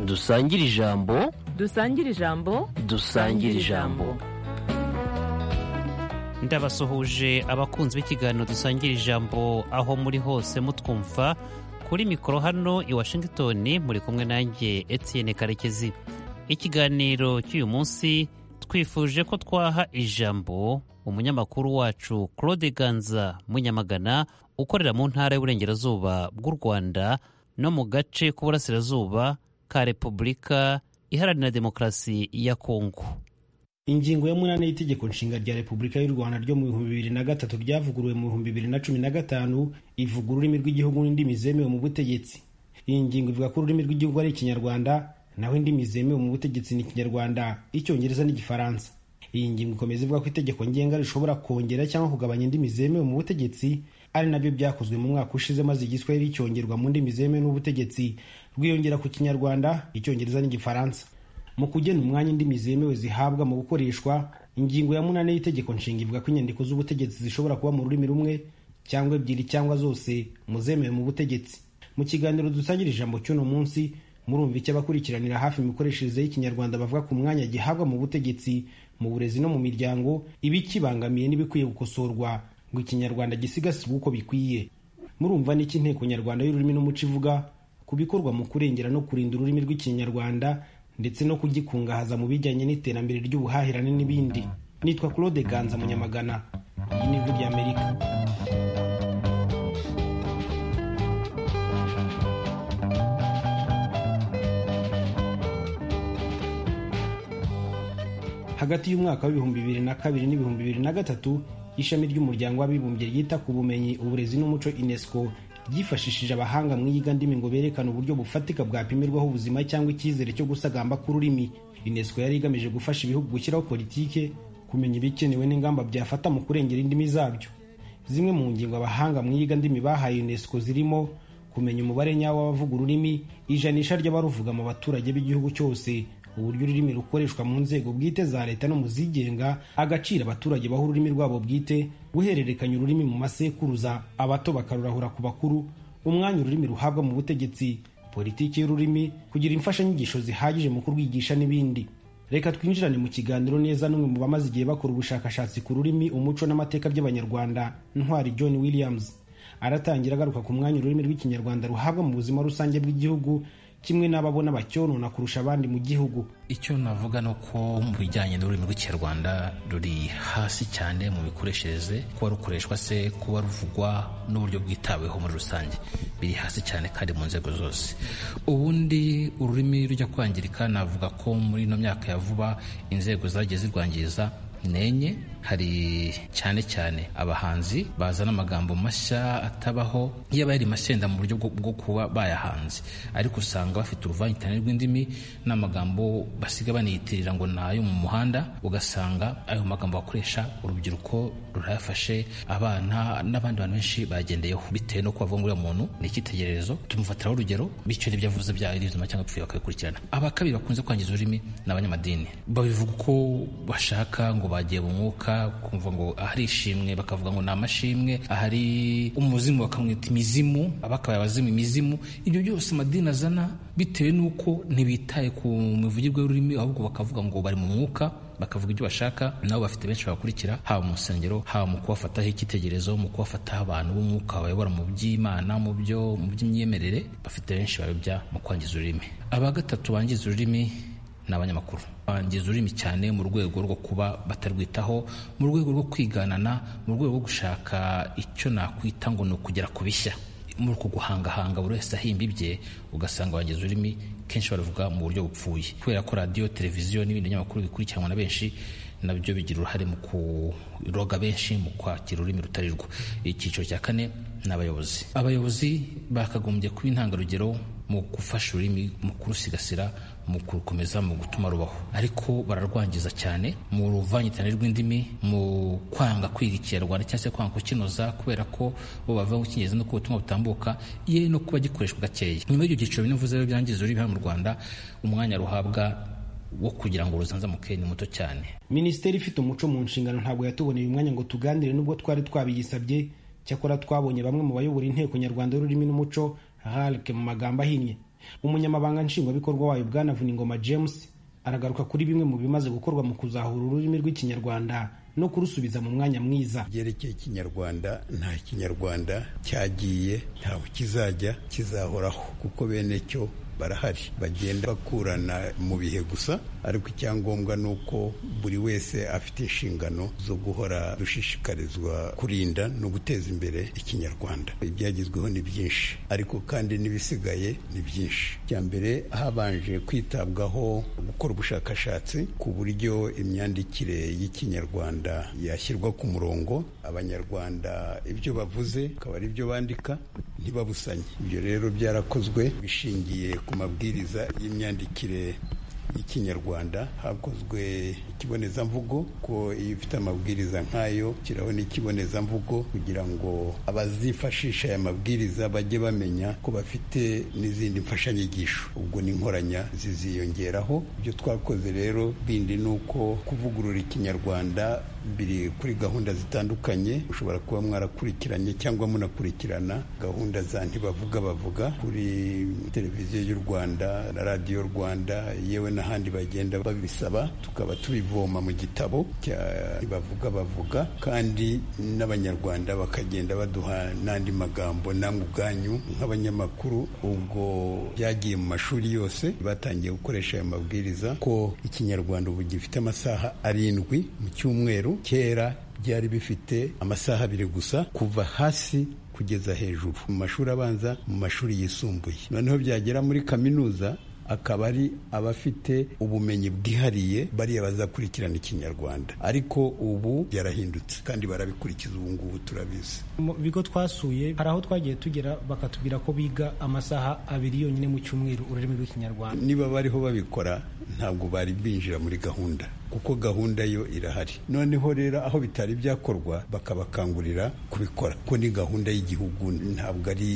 dusangire ijambo dusangire ijambo dusangire ijambo ndabasuhuje abakunzi b'ikiganiro dusangira ijambo aho muri hose mutwumva kuri mikoro hano i washington muri kumwe nanjye etienne karekezi ikiganiro cy'uyu munsi twifuje ko twaha ijambo umunyamakuru wacu claude ganza munyamagana ukorera mu ntara y'uburengerazuba bw'u rwanda no mu gace k'uburasirazuba ka repubulika iharanira demokarasi ya kongo ingingo ya munani y'itegeko nshinga rya repubulika y'u rwanda ryo mu bihumbi bibiri na gatatu ryavuguruwe mu bihumbi bibiri na cumi na gatanu ivuga ururimi rw'igihugu n'indimi zemewe mu butegetsi iyi ngingo ivuga ko ururimi rw'igihugu ari ikinyarwanda naho indimi zemewe mu butegetsi ni ikinyarwanda icyongereza n'igifaransa iyi ngingo ikomeza ivuga ko itegeko ngenga rishobora kongera cyangwa kugabanya indimi zemewe mu butegetsi ari nabyo byakozwe mu mwaka ushize maze igiswahili cyongerwa mu ndimi zemewe n'ubutegetsi rwiyongera ku kinyarwanda icyongereza n'igifaransa mu kugena umwanya indimi zemewe zihabwa mu gukoreshwa ingingo ya munani y'itegeko nshinga ivuga ko inyandiko z'ubutegetsi zishobora kuba mu rurimi rumwe cyangwa ebyiri cyangwa zose mu zemewe mu butegetsi mu kiganiro dusangira ijambo cy'uno munsi murumva icyo abakurikiranira hafi imikoreshereze y'ikinyarwanda bavuga ku mwanya gihabwa mu butegetsi mu burezi no mu miryango ibikibangamiye n'ibikwiye gukosorwa ngo ikinyarwanda gisigasirwe uko bikwiye murumva n'icyo inteko nyarwanda y'ururimi n'umuco ivuga ku bikorwa mu kurengera no kurinda ururimi rw'ikinyarwanda ndetse no kugikungahaza mu bijyanye n'iterambere ry'ubuhahirane n'ibindi nitwa claude ganza munyamagana iyi ni ijwi ry'amerika hagati y'umwaka w'ibihumbi bibiri na kabiri n'ibihumbi bibiri na gatatu ishami ry'umuryango w'abibumbye ryita ku bumenyi uburezi n'umuco unesco ryifashishije abahanga mu iyigandimi ngo berekane uburyo bufatika bwapimirwaho ubuzima cyangwa icyizere cyo gusagamba k'ururimi unesco yari igamije gufasha ibihugu gushyiraho politike kumenya ibikenewe n'ingamba byafata mu kurengera indimi zabyo zimwe mu ngingo abahanga mu iyigandimi bahaye unesco zirimo kumenya umubare nyawo w'abavuga ururimi ijanisha ry'abaruvuga mu baturage b'igihugu cyose uburyo ururimi rukoreshwa mu nzego bwite za leta no mu zigenga agaciro abaturage baha ururimi rwabo bwite guhererekanya ururimi mu masekuruza abato bakarurahura ku bakuru umwanya ururimi ruhabwa mu butegetsi politiki y'ururimi kugira imfashanyigisho zihagije mu kurwigisha n'ibindi reka twinjirane mu kiganiro neza n'umwe mu bamaze igihe bakora ubushakashatsi ku rurimi umuco n'amateka by'abanyarwanda ntwari john williams aratangira agaruka ku mwanya ururimi rw'ikinyarwanda ruhabwa mu buzima rusange bw'igihugu kimwe n'ababona bacyonona kurusha abandi mu gihugu icyo navuga ni uko mu bijyanye n'ururimi rw'ikinyarwanda ruri hasi cyane mu mikoreshereze kuba rukoreshwa se kuba ruvugwa n'uburyo bwitaweho muri rusange biri hasi cyane kandi mu nzego zose ubundi ururimi rujya kwangirika navuga ko muri ino myaka ya vuba inzego zagiye zirwangiza nenye hari cyane cyane abahanzi bazana amagambo mashya atabaho iyo aba yari masenda mu buryo bwo kuba bayahanze ariko usanga bafite uruvangitirane rw'indimi n'amagambo basiga baniyitirira ngo ni ayo mu muhanda ugasanga ayo magambo bakoresha urubyiruko rurayafashe abana n'abandi bantu benshi bagendeyeho bitewe no kubavuga ngo uriya muntu ni icyitegererezo tumufatiraho urugero bityo n'ibyo avuze byarizuma cyangwa bipfuye bakabikurikirana aba kabiri bakunze kwangiza ururimi ni abanyamadini babivuga uko bashaka ngo bagiye mu mwuka kumva ngo ahari ishimwe bakavuga ngo ni amashimwe ahari umuzimu bakamwita imizimu bakaba abazimu imizimu ibyo byose amadini azana bitewe n'uko ntibitaye ku mivugirwe y'ururimi ahubwo bakavuga ngo bari mu mwuka bakavuga ibyo bashaka nabo bafite benshi babakurikira haba mu nsengero haba mu kubafataho icyitegererezo mu kubafataho abantu b'umwuka bayobora mu by'imana mu byo mu by'imyemerere bafite benshi babibya mu kwangiza ururimi aba gatatu bangiza ururimi ni abanyamakuru bangiza ururimi cyane mu rwego rwo kuba batarwitaho mu rwego rwo kwiganana mu rwego rwo gushaka icyo nakwita ngo ni ukugera ku bishya muri uku guhangahanga buri wese ahimba ibye ugasanga bangiza ururimi kenshi baravuga mu buryo bupfuye kubera ko radiyo televiziyo n'ibindi binyamakuru bikurikiranwa na benshi nabyo bigira uruhare mu kuroga benshi mu kwakira ururimi rutari rwo icyiciro cya kane ni abayobozi abayobozi bakagombye kuba intangarugero mu gufasha ururimi mu kurusigasira mu kurukomeza mu gutuma rubaho ariko bararwangiza cyane mu ruvangitirane rw'indimi mu kwanga kwiga ikinyarwanda cyangwa se kwanga kukinoza kubera ko bo bavuga ngo icyingenzi nuko ubutumwa butambuka ye no kuba gikoreshwa gakeya nyuma y'ibyo byiciro binavuze rero byangiza ururimi hano mu rwanda umwanya ruhabwa wo kugira ngo ruzazamuke ni muto cyane minisiteri ifite umuco mu nshingano ntabwo yatuboneye umwanya ngo tuganire n'ubwo twari twabiyisabye cyakora twabonye bamwe mu bayobora inteko nyarwanda y'ururimi n'umuco harike mu magambo ahinnye umunyamabanga nshingwabikorwa wayo bwana vuningoma james aragaruka kuri bimwe mu bimaze gukorwa mu kuzahura ururimi rw'ikinyarwanda no kurusubiza mu mwanya mwiza byerekeye ikinyarwanda nta kinyarwanda cyagiye ntawe kizajya kizahoraho kuko bene cyo barahari bagenda bakurana mu bihe gusa ariko icyangombwa ni uko buri wese afite inshingano zo guhora dushishikarizwa kurinda no guteza imbere ikinyarwanda ibyagezweho ni byinshi ariko kandi n'ibisigaye ni byinshi icya mbere habanje kwitabwaho gukora ubushakashatsi ku buryo imyandikire y'ikinyarwanda yashyirwa ku murongo abanyarwanda ibyo bavuze akaba ari byo bandika ntibabusanye ibyo rero byarakozwe bishingiye ku mabwiriza y'imyandikire y'ikinyarwanda hakozwe ikibonezamvugo ko iyo ifite amabwiriza nk'ayo kiraho n'ikibonezamvugo kugira ngo abazifashisha aya mabwiriza bajye bamenya ko bafite n'izindi mfashanyigisho ubwo ni inkoranya ziziyongeraho ibyo twakoze rero bindi ni uko kuvugurura ikinyarwanda biri kuri gahunda zitandukanye ushobora kuba mwarakurikiranye cyangwa munakurikirana gahunda za ntibavuga bavuga kuri televiziyo y'u rwanda na radiyo rwanda yewe n'ahandi bagenda babisaba tukaba tubivoma mu gitabo cya ntibavuga bavuga kandi n'abanyarwanda bakagenda baduha n'andi magambo namwe ubwanyu nk'abanyamakuru ubwo byagiye mu mashuri yose batangiye gukoresha ayo mabwiriza ko ikinyarwanda ubu gifite amasaha arindwi mu cyumweru kera byari bifite amasaha abiri gusa kuva hasi kugeza hejuru mu mashuri abanza mu mashuri yisumbuye noneho byagera muri kaminuza akaba ari abafite ubumenyi bwihariye bariya bazakurikirana ikinyarwanda ariko ubu byarahindutse kandi barabikurikiza ubu ngubu turabizi mu bigo twasuye hari aho twagiye tugera bakatubwira ko biga amasaha abiri yonyine mu cyumweru ururimi rw'ikinyarwanda niba bariho babikora ntabwo bari binjira muri gahunda kuko gahunda yo irahari noneho rero aho bitari byakorwa bakabakangurira kubikora kuko ni gahunda y'igihugu ntabwo ari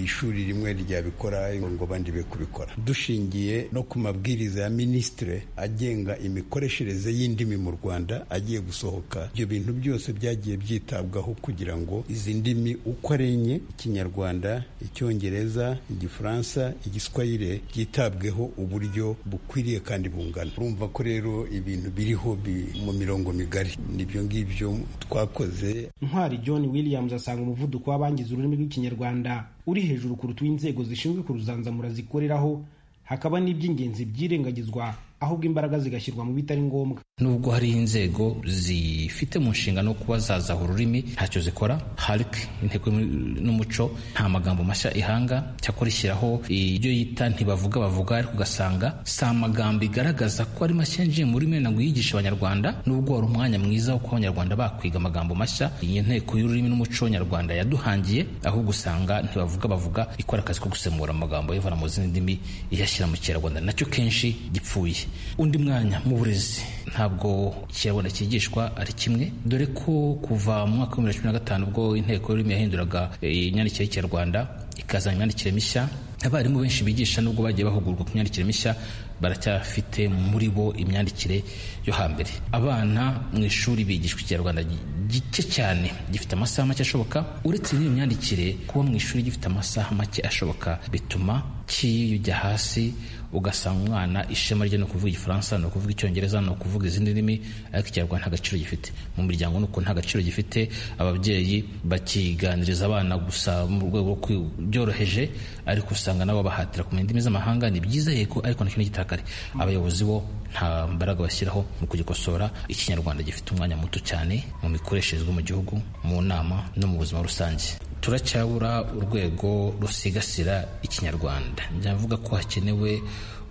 ishuri rimwe ryabikora ngo abandi be kubikora dushingiye no ku mabwiriza ya minisitire agenga imikoreshereze y'indimi mu rwanda agiye gusohoka ibyo bintu byose byagiye byitabwaho kugira ngo izi ndimi uko ari enye ikinyarwanda icyongereza igifaransa igiswayire byitabweho uburyo bukwiriye kandi bungana urumva ko rero ibintu biriho bi- mu mirongo migari nibyo ngibyo twakoze ntwari john williams asanga umuvuduko w'abangiza ururimi rw'ikinyarwanda uri hejuru kuruta uw'inzego zishinzwe kuruzanzamura zikoreraho hakaba n'iby'ingenzi byirengagizwa ahubwo imbaraga zigashyirwa mu bitari ngombwa nubwo hari inzego zifite mu nshingano kuba zazaha ururimi ntacyo zikora hark inteko n'umuco nta magambo mashya ihanga cyakora ishyiraho ibyo yita ntibavuga bavuga ariko ugasanga si amagambo igaragaza ko ari mashya yinjiye muri mwe ngo yigisha abanyarwanda nubwo wari umwanya mwiza wo kuba abanyarwanda bakwiga amagambo mashya iyi nteko y'ururimi n'umuco nyarwanda yaduhangiye ahubwo usanga ntibavuga bavuga ikora akazi ko gusemura amagambo ayivana mu zindi ndimi iyashyira mu kinyarwanda nacyo kenshi gipfuye undi mwanya mu burezi ntabwo ikinyarwanda cyigishwa ari kimwe dore ko kuva mu mwaka wa bibiri na cumi na gatanu ubwo inteko y'ururimi yahinduraga eh, imyandikire y'ikinyarwanda ikazana imyandikire mishya abarimu benshi bigisha nubwo bagiye bahugurwa ku myandikire mishya baracyafite muri bo imyandikire yo hambere abana mu ishuri bigishwa ikinyarwanda gi- gike cyane gifite amasaha make ashoboka uretse n'iyo myandikire kuba mu ishuri gifite amasaha make ashoboka bituma kiyujya hasi ugasanga umwana ishema rye ni ukuvuga igifaransa ni ukuvuga icyongereza ni ukuvuga izindi ndimi ariko ikinyarwanda nta gaciro gifite mu miryango ni uko nta gaciro gifite ababyeyi bakiganiriza abana gusa mu rwego rwo kwi- byoroheje ariko usanga nabo bahatira kumenya indimi z'amahanga ni byiza yego ariko nacyo ni igitakare abayobozi bo nta mbaraga bashyiraho mu kugikosora ikinyarwanda gifite umwanya muto cyane mu mikoreshereze mu gihugu mu nama no mu buzima rusange turacyabura urwego rusigasira ikinyarwanda ndavuga ko hakenewe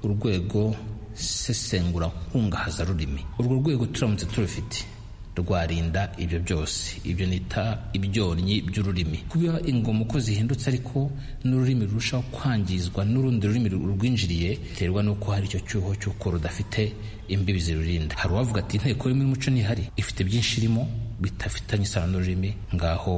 urwego sesengura nkungahaza rurimi urwo rwego turamutse turufite rwarinda ibyo byose ibyo nita ibyonnyi by'ururimi kuba ingoma uko zihindutse ariko n'ururimi rurushaho kwangizwa n'urundi rurimi rurwinjiriye biterwa n'uko hari icyo cyuho cy'uko rudafite imbibi zirurinda hari uwavuga ati inteko y'umuco n'ihari ifite byinshi irimo bidafitanye isano n'ururimi ngaho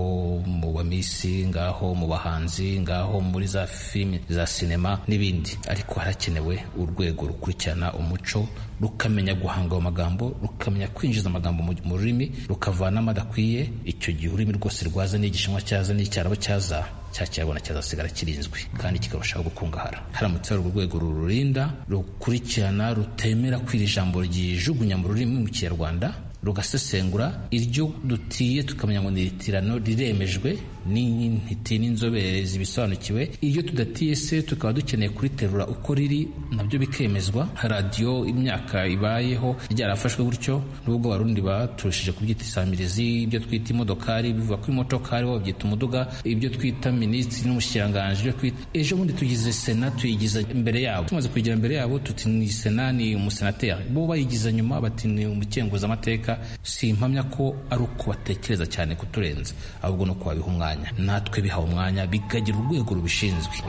mu bamisi ngaho mu bahanzi ngaho muri za filimi za sinema n'ibindi ariko harakenewe urwego rukurikirana umuco rukamenya guhanga ayo magambo rukamenya kwinjiza amagambo mu mu rurimi rukavanamo adakwiye icyo gihe ururimi rwose rwaza n'igishinwa cyaza n'icyarabu cyaza cya kinyarwanda cyazasigara kirinzwe kandi kikarushaho gukungahara haramutse hari urwego rururinda rukurikirana rutemera kwira ijambo ryijugunya mu rurimi mu kinyarwanda rugasesengura iryo dutiye tukamenya ngo ni iritirano riremejwe n'intiti n'inzobere zibisobanukiwe iryo tudatiye se tukaba dukeneye kuriterura uko riri nabyo bikemezwa radiyo imyaka ibayeho ryarafashwe gutyo n'ubwo abarundi baturushije kubyita isamirizi ibyo twita imodokari bivuga ko imodokari waba byita umuduga ibyo twita minisitiri n'umushyiranganje ibyo twita ejo bundi tugize sena tuyigiza imbere yabo tumaze kuyigira imbere yabo tuti ni sena ni umusenateri bo bayigiza nyuma bati ni umukenguzamateka si impamya ko ari uko batekereza cyane kuturenza ahubwo no kubabiha umwanya natwe bihawe umwanya bikagira urwego rubishinzwe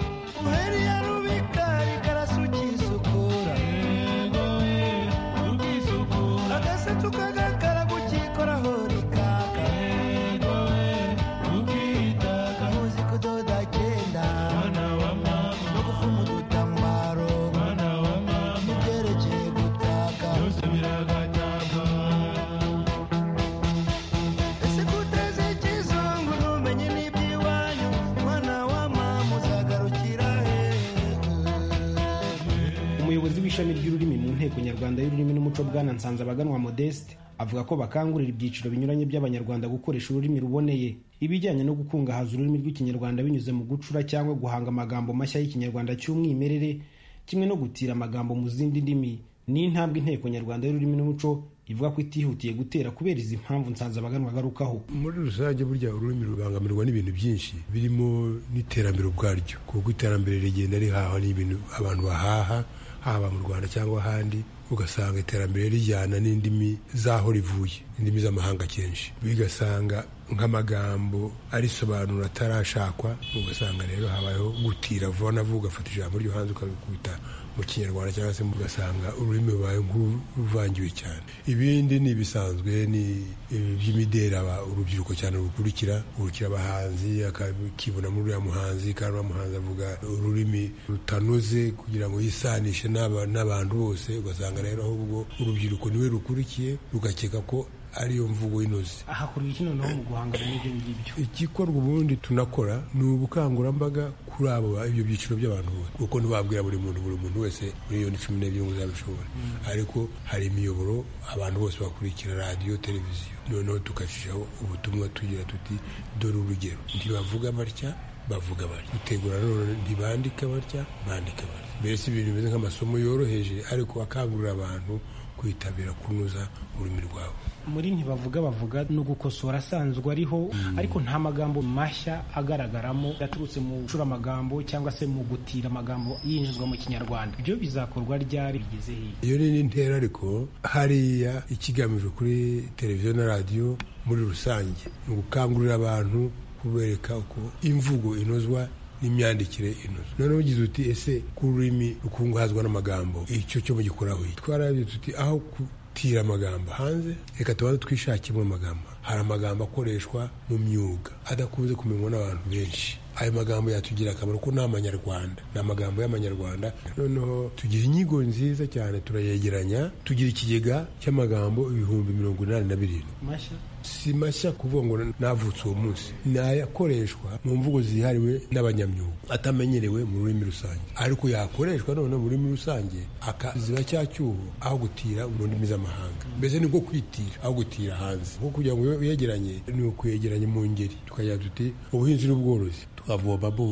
umuyobozi w'ishami ry'ururimi mu nteko nyarwanda y'ururimi n'umuco bwana nsanzabaganwa modeste avuga ko bakangurira ibyiciro binyuranye by'abanyarwanda gukoresha ururimi ruboneye ibijyanye no gukungahaza ururimi rw'ikinyarwanda binyuze mu gucura cyangwa guhanga amagambo mashya y'ikinyarwanda cy'umwimerere kimwe no gutira amagambo mu zindi ndimi ni intambwe inteko nyarwanda y'ururimi n'umuco ivuga ko itihutiye gutera kubera izi mpamvu nsanzabaganwa agarukaho muri rusange burya ururimi rubangamirwa n'ibintu byinshi birimo n'iterambere ubwaryo kuko iterambere rigenda rihahwa n'ibintu abantu bahaha haba mu rwanda cyangwa ahandi ugasanga iterambere rijyana n'indimi z'aho rivuye indimi z'amahanga kenshi bigasanga nk'amagambo arisobanura atarashakwa ugasanga rero habayeho gutira vuba na vuba ugafata ijambo ryo hanze ukabikubita mu kinyarwanda cyangwa se ugasanga ururimi rubaye nk'uruvangiwe cyane ibindi ni ibisanzwe ni iby'imideri urubyiruko cyane rukurikira urukira abahanzi akakibonamo uriya muhanzi kandi uriya muhanzi avuga ururimi rutanoze kugira ngo yisanishe n'aba- n'abantu bose ugasanga rero ahubwo urubyiruko niwe rukurikiye rugakeka ko ariyo mvugo inoze ahakuriye iki noneho mu guhangana n'ibyo ngibyo igikorwa ubundi tunakora ni ubukangurambaga kuri abo ba- ibyo byiciro by'abantu bose kuko ntibabwira buri muntu buri muntu wese miliyoni cumi n'ebyiri ngo uzabishobora ariko hari imiyoboro abantu bose bakurikira radiyo televiziyo noneho tugashyiraho ubutumwa tugira tuti dore urugero ntibavuga batya bavuga batya gutegura none ntibandika batya bandika batya mbese ibintu bimeze nk'amasomo yoroheje ariko akangurira abantu kwitabira kunoza ururimi rwabo muri ntibavuga bavuga ni ugukosora asanzwe ariho ariko nta magambo mashya agaragaramo yaturutse mu gucuramagambo cyangwa se mu gutira amagambo yinjizwa mu kinyarwanda ibyo bizakorwa ryari bigeze hiya iyo ni n'intera ariko hariya ikigamijwe kuri televiziyo na radiyo muri rusange ni ugukangurira abantu kubereka uko imvugo inozwa n'imyandikire inozwa noneho ugize uti ese ku rurimi rukungahazwa n'amagambo icyo cyo mugikoraho iki?" twarabye tuti aho gutira amagambo hanze reka tubanze twishakemo amagambo hari amagambo akoreshwa mu myuga adakunze kumenywa n'abantu benshi ayo magambo yatugirira akamaro ko ni amanyarwanda ni amagambo y'amanyarwanda noneho tugira inyigo nziza cyane turayegeranya tugira ikigega cy'amagambo ibihumbi mirongo inani na birindwi mashya si mashya kuvuga ngo navutse uwo munsi ni ayakoreshwa mu mvugo zihariwe n'abanyamyuga atamenyerewe mu rurimi rusange ariko yakoreshwa none mu rurimi rusange akaziba cya cyuho aho gutira mu ndimi z'amahanga mbese ni nko kwitira aho gutira hanze kuko kugira ngo uyegeranye ni ukuyegeranya mu ngeri tukagira tuti ubuhinzi n'ubworozi tukavoma bo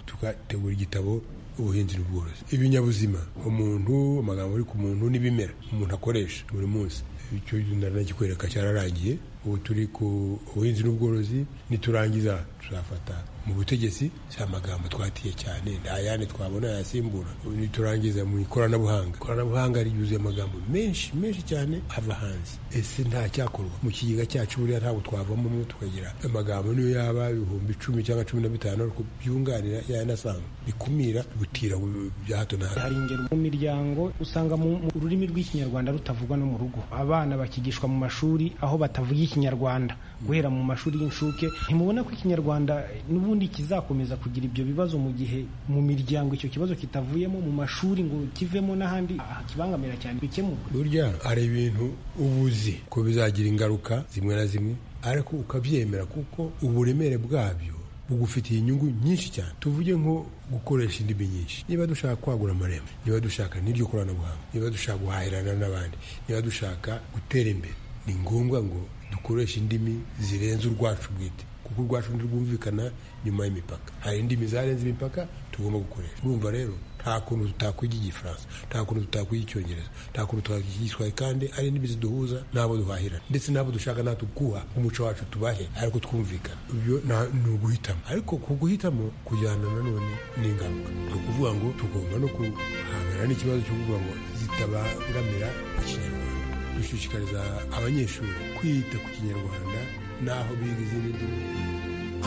tugategura igitabo ubuhinzi n'ubworozi ibinyabuzima umuntu amagambo ari ku muntu n'ibimera umuntu akoresha buri munsi icyo naranagikwereka cyararangiye ubu turi ku buhinzi n'ubworozi niturangiza tuzafata mu butegetsi si amagambo twatiye cyane nta yandi twabona yasimbura niturangiza mu ikoranabuhanga ikoranabuhanga ryuzuye amagambo menshi menshi cyane ava hanze ese nta cyakorwa mu kigega cyacu buriya ntabwo twavamo umwe tukagira amagambo niyo yaba ibihumbi icumi cyangwa cumi na bitanu ariko byunganira yayandi asanzwe bikumira gutira bya hato na hato hari ingero mu miryango usanga mu mu rurimi rw'ikinyarwanda rutavugwa no mu rugo abana bakigishwa mu mashuri aho batavuga ikinyarwanda guhera mu mashuri y'incuke ntimubona ko ikinyarwanda n'ubundi kizakomeza kugira ibyo bibazo mu gihe mu miryango icyo kibazo kitavuyemo mu mashuri ngo kivemo n'ahandi aha kibangamira cyane bikemurwe burya hari ibintu uba uzi ko bizagira ingaruka zimwe na zimwe ariko ukabyemera kuko uburemere bwabyo bugufitiye inyungu nyinshi cyane tuvuge nko gukoresha indimi nyinshi niba dushaka kwagura amarembo niba dushaka n'iryo koranabuhanga niba dushaka guhahirana n'abandi niba dushaka gutera imbere ni ngombwa ngo dukoreshe indimi zirenze urwacu bwite kuko urwacu ntirwumvikana nyuma y'imipaka hari indimi zarenze imipaka tugomba gukoresha urumva rero nta kuntu tutakwiga igifaransa nta kuntu tutakwiga icyongereza nta kuntu tutakwiga igiswahili kandi ari indimi ziduhuza n'abo duhahirana ndetse n'abo dushaka natwe kuha umuco wacu tubahe ariko twumvikana ibyo nta- ni uguhitamo ariko ku guhitamo kujyana nanone n'ingaruka ni ukuvuga ngo tugomba no guhangana n'ikibazo cyo kuvuga ngo zitabangamira ikinyarwanda dushishikariza abanyeshuri kwita ku kinyarwanda n'aho biga izindi ndimi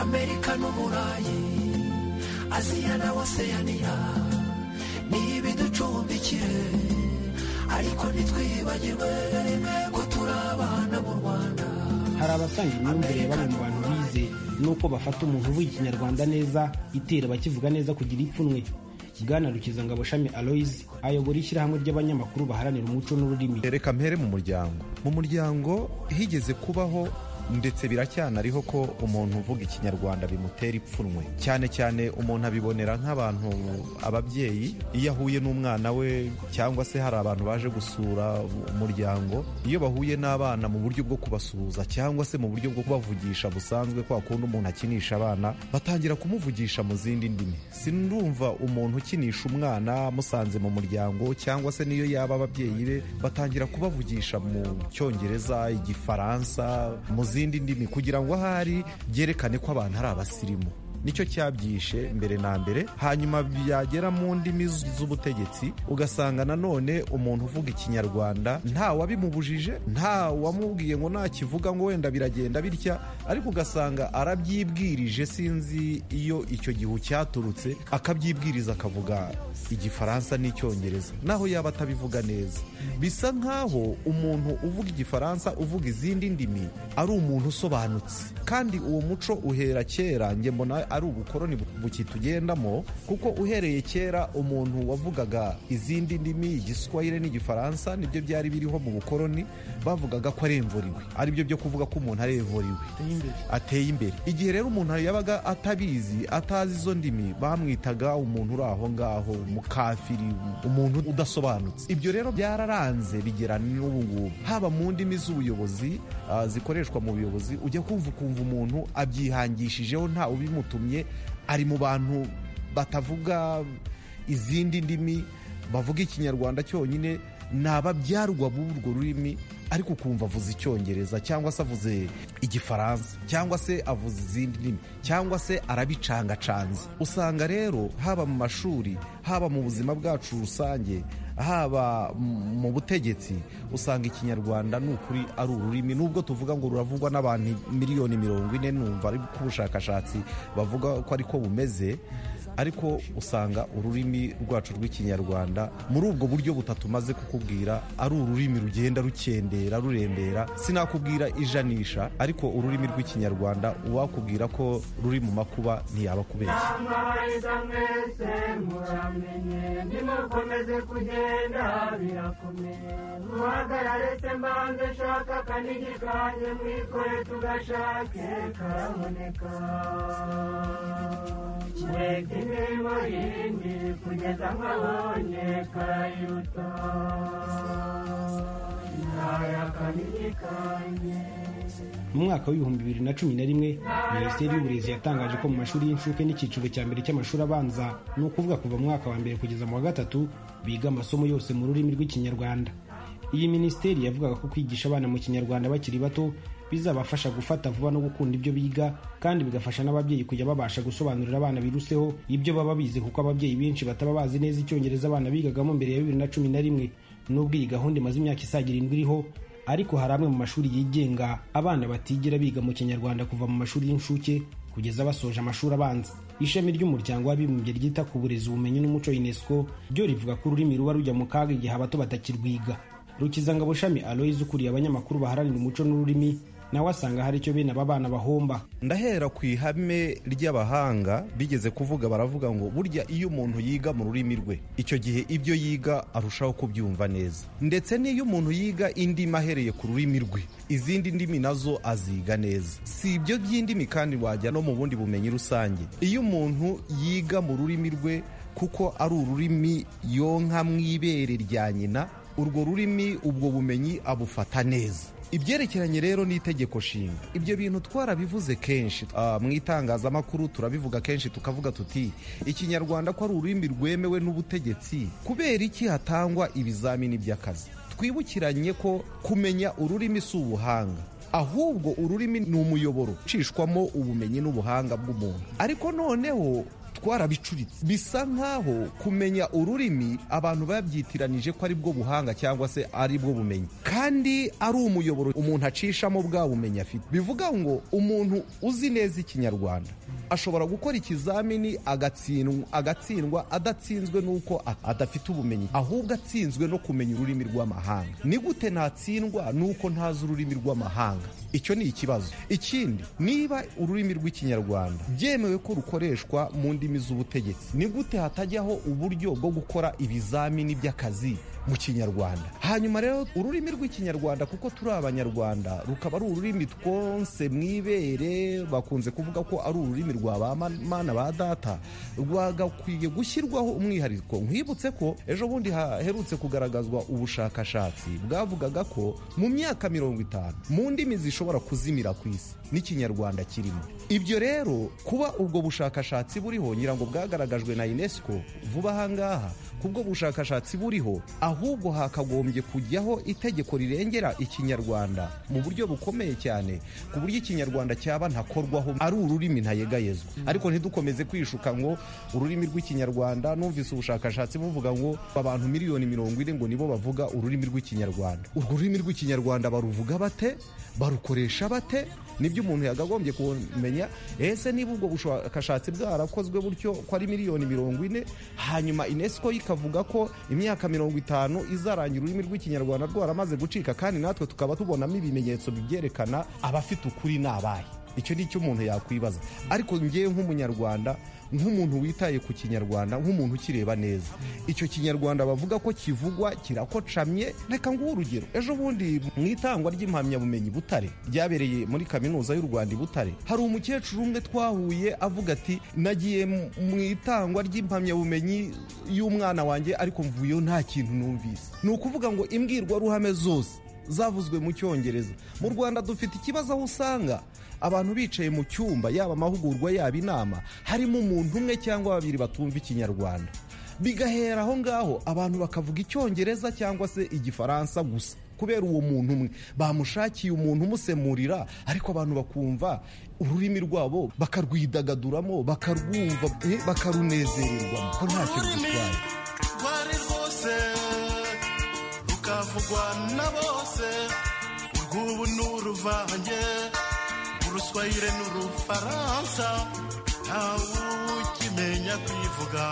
amerika n'uburayi aziya na oseyaniya ni ibiducumbikiye ariko ntitwibagirwe ko turi abana mu rwanda hari abasanga imyumvire bamwe mu bantu bize nuko bafata umuntu uvuga ikinyarwanda neza itera bakivuga neza kugira ipfunwe bwana rukizangabo shami aloyizi ayobora ishyirahamwe ry'abanyamakuru baharanira umuco n'ururimi reka mpere mu muryango mu muryango higeze kubaho ndetse biracyanariho ko umuntu uvuga ikinyarwanda bimutera ipfunwe cyane cyane umuntu abibonera nk'abantu ababyeyi iyo ahuye n'umwana we cyangwa se hari abantu baje gusura umuryango iyo bahuye n'abana mu buryo bwo kubasuhuza cyangwa se mu buryo bwo kubavugisha busanzwe kwa kundi umuntu akinisha abana batangira kumuvugisha mu zindi ndimi sinumva umuntu ukinisha umwana musanze mu muryango cyangwa se niyo yaba ababyeyi be batangira kubavugisha mu cyongereza igifaransa mu zindi ndimi kugira ngo ahari byerekane ko abantu ari abasirimu nicyo cyabyishe mbere na mbere hanyuma byagera mu ndimi z- z'ubutegetsi ugasanga nanone umuntu uvuga ikinyarwanda nta wabimubujije nta wamubwiye ngo nakivuga ngo wenda biragenda bitya ariko ugasanga arabyibwirije sinzi iyo icyo gihu cyaturutse akabyibwiriza akavuga igifaransa n'icyongereza naho yaba atabivuga neza bisa nkaho umuntu uvuga igifaransa uvuga izindi ndimi ari umuntu usobanutse kandi uwo muco uhera kera njye mbona ari ubukoroni bu- bukitugendamo kuko uhereye kera umuntu wavugaga izindi ndimi igiswahire n'igifaransa nibyo byari biriho mu bukoroni bavugaga ko aremvuriwe aribyo byo kuvuga ko umuntu aremvuriwe ateye imbere igihe rero umuntu yabaga atabizi atazi izo ndimi bamwitaga umuntu uri aho ngaho umukafiri umuntu udasobanutse ibyo rero byararanze bigera n'ubu ngubu haba mu ndimi z'ubuyobozi ah, zikoreshwa mu buyobozi ujya kumva ukumva umuntu abyihangishijeho nta ubimutumye ari mu bantu batavuga izindi ndimi bavuga ikinyarwanda cyonyine ni ababyarwa b'urwo rurimi ariko ukumva avuze icyongereza cyangwa se avuze igifaransa cyangwa se avuze izindi ndimi cyangwa se arabicangacanze usanga rero haba mu mashuri haba mu buzima bwacu rusange haba m- mu butegetsi usanga ikinyarwanda ni ukuri ari ururimi nubwo tuvuga ngo ruravugwa n'abantu miliyoni mirongo ine numva ariko ubushakashatsi bavuga ko ariko bumeze ariko usanga ururimi rwacu rw'ikinyarwanda muri ubwo buryo butatu maze kukubwira ari ururimi rugenda rukendera rurembera sinakubwira ijanisha ariko ururimi rw'ikinyarwanda uwakubwira ko ruri mu makuba ntiyaba kubeshya mu mwaka w'ibihumbi bibiri na cumi na rimwe minisiteri y'uburezi yatangaje ko mu mashuri y'incuke n'icyiciro cya mbere cy'amashuri abanza ni ukuvuga kuva mu mwaka wa mbere kugeza mu wa gatatu biga amasomo yose mu rurimi rw'ikinyarwanda iyi minisiteri yavugaga ko kwigisha abana mu kinyarwanda bakiri bato bizabafasha gufata vuba no gukunda ibyo biga kandi bigafasha n'ababyeyi kujya babasha gusobanurira abana biruseho ibyo baba bize kuko ababyeyi benshi bataba bazi neza icyongereza abana bigagamo mbere ya bibiri na cumi na rimwe n'ubwo iyi gahunda imaze imyaka isaga irindwi iriho ariko hari amwe mu mashuri yigenga abana batigira biga mu kinyarwanda kuva mu mashuri y'incuke kugeza basoje amashuri abanza ishami ry'umuryango w'abibumbye ryita ku burezi ubumenyi n'umuco unesco ryo rivuga ko ururimi ruba rujya mu kaga igihe abato batakirwiga rukizangabo shami aloyizi ukuriye abanyamakuru baharanira umuco n'ururimi nawe asanga hari icyo bene aba bana bahomba ndahera ku ihame ry'abahanga bigeze kuvuga baravuga ngo burya iyo umuntu yiga mu rurimi rwe icyo gihe ibyo yiga arushaho kubyumva neza ndetse n'iyo umuntu yiga indimi ahereye ku rurimi rwe izindi ndimi nazo aziga neza si ibyo by'indimi kandi wajya no mu bundi bumenyi rusange iyo umuntu yiga mu rurimi rwe kuko ari ururimi yonka mu ibere rya nyina urwo rurimi ubwo bumenyi abufata neza ibyerekeranye rero n'itegeko nshinga ibyo bintu twarabivuze kenshi ah, mu itangazamakuru turabivuga kenshi tukavuga tuti ikinyarwanda ko ari ururimi rwemewe n'ubutegetsi kubera iki hatangwa ibizamini by'akazi twibukiranye ko kumenya ururimi si ubuhanga ahubwo ururimi ni umuyoboro ucishwamo ubumenyi n'ubuhanga bw'umuntu ariko noneho twarabicuritse bisa nkaho kumenya ururimi abantu babyitiranije ko ari bwo buhanga cyangwa se ari bwo bumenyi kandi ari umuyoboro umuntu acishamo bwa bumenyi afite bivuga ngo umuntu uzi neza ikinyarwanda ashobora gukora ikizamini agatsindwa agatsindwa adatsinzwe n'uko a- adafite ubumenyi ahubwo atsinzwe no kumenya ururimi rw'amahanga ni gute ntatsindwa n'uko ntazi ururimi rw'amahanga icyo ni ikibazo ikindi niba ururimi rw'ikinyarwanda byemewe ko rukoreshwa mu ndimi z'ubutegetsi ni gute hatajyaho uburyo bwo gukora ibizamini by'akazi mu kinyarwanda hanyuma rero ururimi rw'ikinyarwanda kuko turi abanyarwanda rukaba ari ururimi twonse mu ibere bakunze kuvuga ko ari ururimi rwa ba ma- mana ba data rwagakwiye gushyirwaho umwihariko nkwibutse ko ejo bundi haherutse kugaragazwa ubushakashatsi bwavugaga ko mu myaka mirongo itanu mu ndimi zishobora kuzimira ku isi n'ikinyarwanda kirimo ibyo rero kuba ubwo bushakashatsi buriho ngira ngo bwagaragajwe na unesco vuba aha ngaha kubwo bushakashatsi buriho ahubwo hakagombye kujyaho itegeko rirengera ikinyarwanda mu buryo bukomeye cyane ku buryo ikinyarwanda cyaba ntakorwaho ari ururimi ntayegayezwa ariko ntidukomeze kwishuka ngo ururimi rw'ikinyarwanda numvise ubushakashatsi buvuga ngo abantu miliyoni mirongo ine ngo nibo bavuga ururimi rw'ikinyarwanda urwo rurimi rw'ikinyarwanda baruvuga bate barukoresha bate nibyo umuntu yagagombye kumenya ese niba ubwo bushakashatsi bwarakozwe butyo ko ari miliyoni mirongo ine hanyuma unesco ikavuga ko imyaka mirongo itanu izarangira ururimi rw'ikinyarwanda rwaramaze gucika kandi natwe tukaba tubonamo ibimenyetso bibyerekana abafite ukuri ni abahe icyo ni cyo umuntu yakwibaza ariko ngewe nk'umunyarwanda nk'umuntu witaye ku kinyarwanda nk'umuntu ukireba neza icyo kinyarwanda bavuga ko kivugwa kirakocamye reka nguhe urugero ejo bundi mu itangwa ry'impamyabumenyi butare ryabereye muri kaminuza y'u rwanda i butare hari umukecuru umwe twahuye avuga ati nagiye mu- mu itangwa ry'impamyabumenyi y'umwana wanjye ariko mvuyeyo nta kintu numvise ni ukuvuga ngo imbwirwaruhame zose zavuzwe mu cyongereza mu rwanda dufite ikibazo aho usanga abantu bicaye mu cyumba yaba amahugurwa yaba inama harimo umuntu umwe cyangwa babiri batumva ikinyarwanda bigahera aho ngaho abantu bakavuga icyongereza cyangwa se igifaransa gusa kubera uwo muntu umwe bamushakiye umuntu umusemurira ariko abantu bakumva ururimi rwabo bakarwidagaduramo bakarwumva eh, bakarunezererwamo ko ntacyo rudutwaye rwari rwose rukavugwa na bose urw'ubu ni uruvange uruswayire n'urufaransa ntawe ukimenya kwivuga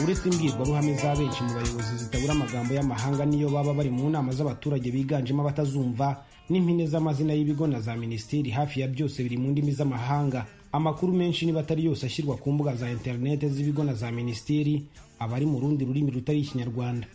uretse imbwirwaruhame za benshi mu bayobozi zitabura amagambo y'amahanga niyo baba bari mu nama z'abaturage biganjemo abatazumva n'impine z'amazina y'ibigo na za minisiteri hafi ya byose biri mu ndimi z'amahanga amakuru menshi niba atari yose ashyirwa ku mbuga za interineti z'ibigo na za minisiteri aba ari mu rundi rurimi rutari ikinyarwanda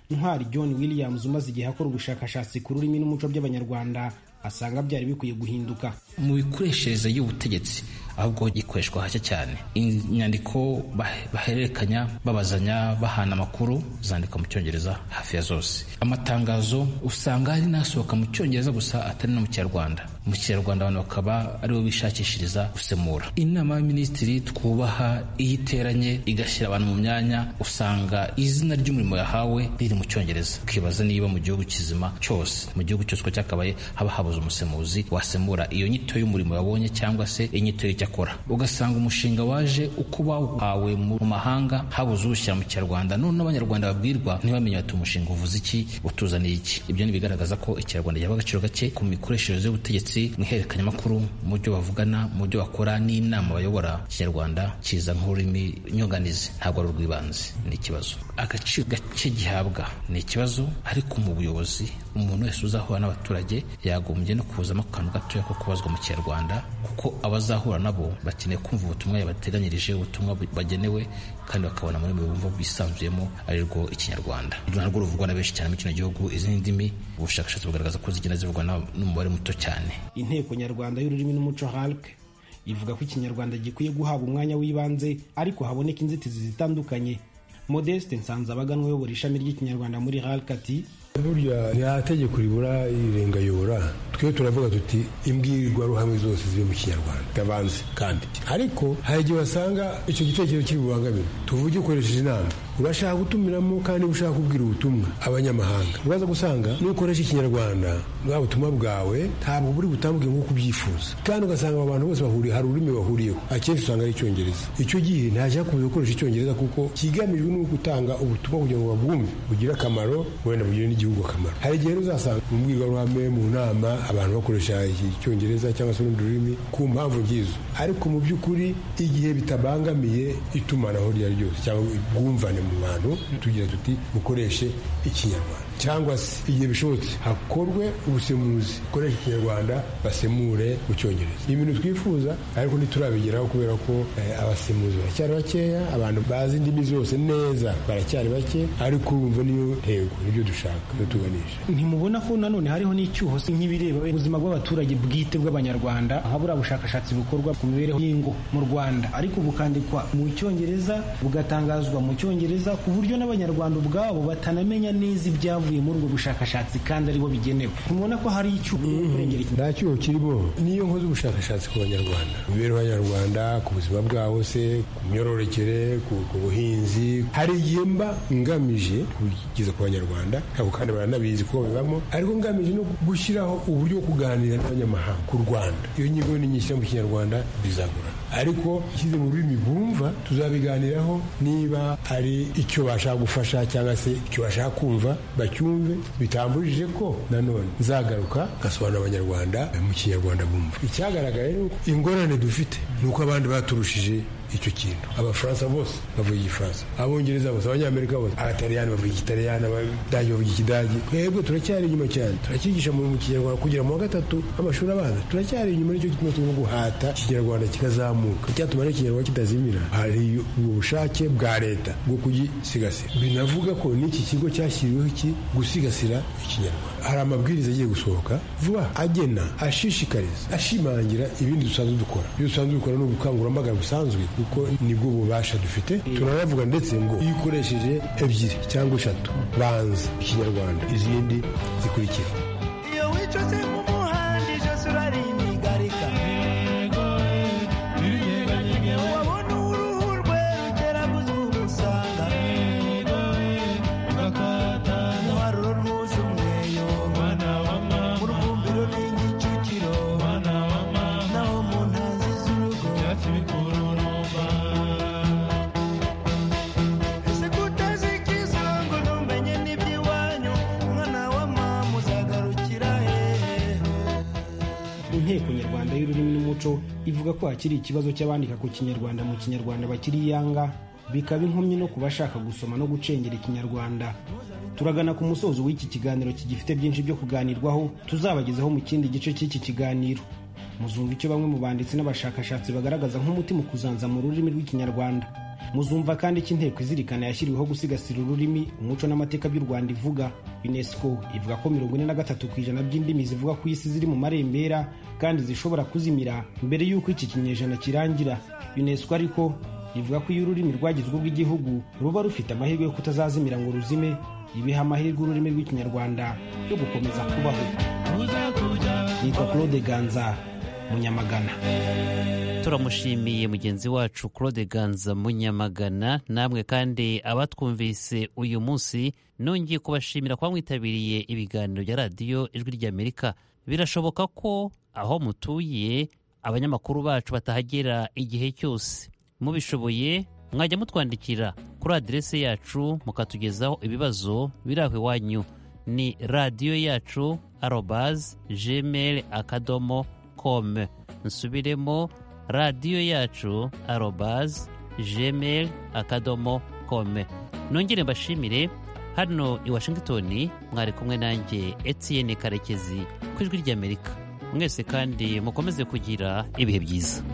ntwari john williams umaze igihe akora ubushakashatsi ku rurimi n'umuco by'abanyarwanda asanga byari bikwiye guhinduka mu mikoreshereze y'ubutegetsi ahubwo gikoreshwa hake cyane inyandiko bah- bahererekanya babazanya bahana amakuru zandikwa mu cyongereza hafi ya zose amatangazo usanga ari n'asohoka mu cyongereza gusa atari no mu kinyarwanda mu kinyarwanda abantu bakaba aribo bishakishiriza gusemura inama y'abaminisitiri twubaha iyo iteranye igashyira abantu mu myanya usanga izina ry'umurimo yahawe riri mu cyongereza ukibaza niba mu gihugu kizima cyose mu gihugu cyose uko cyakabaye haba habuze umusemuzi wasemura iyo nyito y'umurimo yabonye cyangwa se inyito y'icyo akora ugasanga umushinga waje uko bawuhawe mu mahanga habuze uwushyira mu kinyarwanda none abanyarwanda babwirwa ntibamenye bati umushinga uvuze iki utuzaniye iki ibyo ni ibigaragaza ko ikinyarwanda gihabwa agaciro gake ku mikoreshereze y'ubutegetsi mu ihererekanyamakuru mu byo bavugana mu byo bakora n'inama bayobora ikinyarwanda kiza nk'ururimi nyunganizi ntabwo ari urw'ibanze ni ikibazo agaciro gake gihabwa ni ikibazo ariko mu buyobozi umuntu wese uzahura n'abaturage yagombye byagombye no kuzamo akantu gatoya ko kubazwa mu kinyarwanda kuko abazahura nabo bakeneye kumva ubutumwa yabateganyirije ubutumwa bu- bagenewe kandi bakabona muri mu bumva bisanzuyemo ari rwo ikinyarwanda Uru narwo ruvugwa na benshi cyane muri kino gihugu izindi ndimi ubushakashatsi bugaragaza ko zigenda zivugwa na- n'umubare muto cyane inteko nyarwanda y'ururimi n'umuco halc ivuga ko ikinyarwanda gikwiye guhabwa umwanya w'ibanze ariko haboneka inzitizi zitandukanye modeste nsanzabaganwa uyobora ishami ry'ikinyarwanda muri halc ati burya nta tegeko ribura irirenga yobora twe turavuga tuti imbwirwaruhame zose ziri mu kinyarwanda ndabanze kandi ariko hari igihe wasanga icyo gitekerezo kiri bubangamire tuvuge ukoresheje inama urashaka gutumiramo kandi ushaka kubwira ubutumwa abanyamahanga uraza gusanga nukoresha ikinyarwanda bwa butumwa bwawe ntabwo buri butambuke nk'uko ubyifuza kandi ugasanga aba bantu bose bahuriye hari ururimi bahuriyeho akenshi usanga ari icyongereza icyo gihe ntashaka kumenya gukoresha icyongereza kuko kigamijwe ni ugutanga ubutumwa kugira ngo babwumve bugire akamaro wenda bugire n'igihugu akamaro hari igihe rero uzasanga mu mbwirwaruhame mu nama abantu bakoresha iki- icyongereza cyangwa se urundi rurimi ku mpamvu nk'izo ariko mu by'ukuri igihe bitabangamiye itumanaho iryo ari ryo ryose cyangwa ubwumvane mu bantu tugira tuti mukoreshe ikinyarwanda cyangwa se igihe bishobotse hakorwe ubusemuzi bukoresha ikinyarwanda basemure mu cyongereza ni ibintu twifuza ariko ntiturabigeraho kubera ko eh, abasemuzi baracyari bakeya abantu bazi indimi zose neza baracyari bake ariko urumva niyo ntego nibyo dushaka nibyo tuganisha ntimubona ko nanone hariho n'icyuho se nk'ibireba ubuzima bw'abaturage bwite bw'abanyarwanda habura bushakashatsi bukorwa ku mibereho y'ingo mu rwanda ariko bukandikwa mu cyongereza bugatangazwa mu cyongereza ku buryo n'abanyarwanda ubwabo batanamenya neza ibyavuye muri ubwo bushakashatsi kandi aribo bigenewe ntimubona ko hari icyuho kurengera iki- nta cyuho kirimo niyo nkoze ubushakashatsi ku banyarwanda ku mibereho y'abanyarwanda ku buzima bwabo se ku myororokere ku, ku buhinzi hari igihe mba ngamije kugeza ku banyarwanda ntabwo kandi baranabizi ko bibamo ariko ngamije no gushyiraho uburyo bwo kuganira n'abanyamahanga ku rwanda iyo nyigo ninyishyira mu kinyarwanda bizagorana ariko ishyize mu rurimi bumva tuzabiganiraho niba ari icyo bashaka gufasha cyangwa se icyo bashaka kumva bacyumve bitamburije ko nanone nzagaruka ngasobanurira abanyarwanda mu kinyarwanda bumva icyagaragaye ni uko ingorane dufite ni uko abandi baturushije icyo kintu abafaransa bose bavuga igifaransa abongereza bose abanyamerika bose abataliyani bavuga igitaliyani abadage bavuga ikidage twebwe turacyari inyuma cyane turacyigisha mu mu kinyarwanda kugera mu wa gatatu amashuri abanza turacyari inyuma y'icyo kimwe turimo guhata ikinyarwanda kikazamuka icyatuma rero ikinyarwanda kitazimira hari ubushake bwa leta bwo kugisigasira binavuga ko n'iki kigo cyashyiriweho iki gusigasira ikinyarwanda hari amabwiriza agiye gusohoka vuba agena ashishikariza ashimangira ibindi dusanzwe dukora ibyo dusanzwe dukora ni ubukangurambaga busanzwe kuko nibwo bubasha dufite turanavuga ndetse ngo iyo ukoresheje ebyiri cyangwa eshatu banza ikinyarwanda izindi zikurikira iyo wicuze nk'umuhanda ijosi urarinigarika wabona uruhu rwe rugera ku zuba usanga ntiwarura rwuze umweyo mu rwumviro n'igicukiro naho mu ntanzi z'urugo ese kutazi ikiza ngo ntumenye n'iby'iwanyu umwana wa mama uzagarukira hehe inteko nyarwanda y'ururimi n'umuco ivuga ko hakiri ikibazo cy'abandika ku kinyarwanda mu kinyarwanda bakiri iyanga bikaba inkomyi no ku bashaka gusoma no gucengera ikinyarwanda turagana ku musozo w'iki kiganiro kigifite byinshi byo kuganirwaho tuzabagezaho mu kindi gice cy'iki kiganiro muzumva icyo bamwe mu banditsi n'abashakashatsi bagaragaza nk'umuti mu kuzanza mu rurimi rw'ikinyarwanda muzumva kandi icyo inteko izirikana yashyiriweho gusigasira ururimi umuco n'amateka by'u rwanda ivuga unesco ivuga ko mirongo ine na gatatu ku ijana by'indimi zivuga ku isi ziri mu marembera kandi zishobora kuzimira mbere y'uko iki kinyejana kirangira unesco ariko ivuga ko iyo ururimi rwagize urw'igihugu ruba rufite amahirwe yo kutazazimira ngo ruzime ibiha amahirwe ururimi rw'ikinyarwanda yo gukomeza kubaho nitwa claude ganza munyamagana turamushimiye mugenzi wacu claude ganza munyamagana namwe kandi abatwumvise uyu munsi nongeye kubashimira kuba mwitabiriye ibiganiro bya radiyo ijwi ry'amerika birashoboka ko aho mutuye abanyamakuru bacu batahagera igihe cyose mubishoboye mwajya mutwandikira kuri aderesi yacu mukatugezaho ibibazo biri aho iwanyu ni radiyo yacu arobazi gmail akadomo com nsubiremo radiyo yacu arobazi gmail akadomo com nongere mbashimire hano i washington mwari kumwe nanjye etienne karekezi ku ijwi ry'amerika mwese kandi mukomeze kugira ibihe byiza